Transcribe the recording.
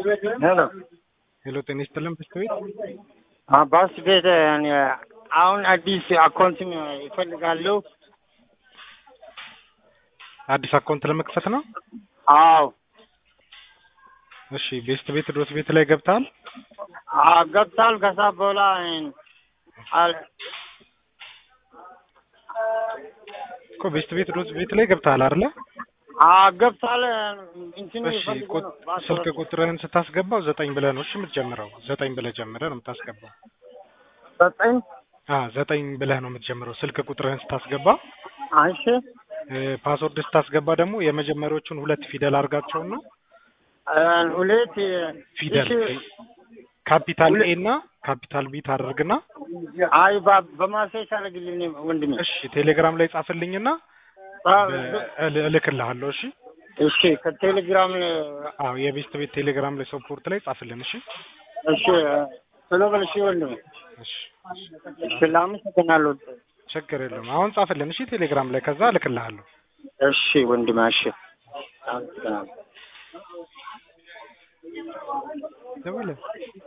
ሄሎ ሄሎ ጤና ይስጥልን በስተ ቤት ባስ ቤት እኔ አሁን አዲስ አካውንት ይፈልጋለሁ። አዲስ አካውንት ለመክፈት ነው። አዎ እሺ ቤስት ቤት ድሮስ ቤት ላይ ገብተሃል? አዎ ገብታል። ከዛ በኋላ አል- እኮ ቤስት ቤት ድሮስ ቤት ላይ ገብተሃል አይደለ? አዎ ገብታል። እንትኑ እሺ ይፈልጉ ቁጥ- ነው ስልክ ቁጥርህን ስታስገባው ዘጠኝ ብለህ ነው እሺ የምትጀምረው። ዘጠኝ ብለህ ጀምረህ ነው የምታስገባው። ዘጠኝ አ ዘጠኝ ብለህ ነው የምትጀምረው ስልክ ቁጥርህን ስታስገባ። እሺ እ፣ ፓስወርድ ስታስገባ ደግሞ የመጀመሪያዎቹን ሁለት ፊደል አድርጋቸውና ሁለት ፊደል እሺ፣ ካፒታል ሁለት- ኤ እና ካፒታል ቢ ታደርግና አይ ባ- በማሴጅ አደርግልኝ ወንድሜ። እሺ ቴሌግራም ላይ ጻፍልኝና አዎ፣ በ- እል- እልክልሃለሁ። እሺ እሺ ከቴሌግራም አዎ የቤስት ቤት ቴሌግራም ላይ ሰፖርት ላይ ጻፍልን። እሺ እሺ ቶሎ በል እሺ ወንድሜ። እሺ እሺ ላመሰግናለሁ። ችግር የለም። አሁን ጻፍልን። እሺ ቴሌግራም ላይ ከዛ እልክልሃለሁ። እሺ ወንድሜ እሺ አመሰግናለሁ። ደውለህ